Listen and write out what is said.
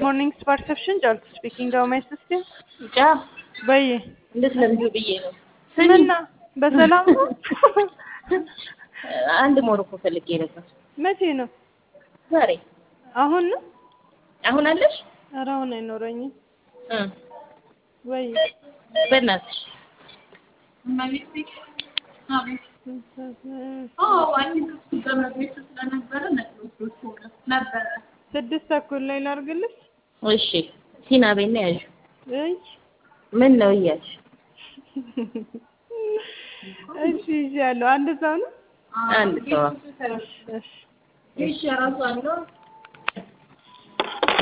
ሞርኒንግ ፐርሰፕሽን ጃልቱ ስፒኪንግ ሀው ማይ ሲስተር ጫ በይ እንድትለምጂው ብዬ ነው። ምና በሰላም ነው? አንድ ሞሮኮ ፈልጌ ነበር። መቼ ነው? ዛሬ አሁን ነው? አሁን አለሽ? ኧረ አሁን አይኖረኝም። እ ወይ በእናትሽ ስድስት ተኩል ላይ ላድርግልሽ? እሺ ሲና ቤና ያዥ እይ ምን ነው እያልሽ እሺ ይዣለሁ። አንድ ሰው ነው? አንድ ሰው እሺ እሺ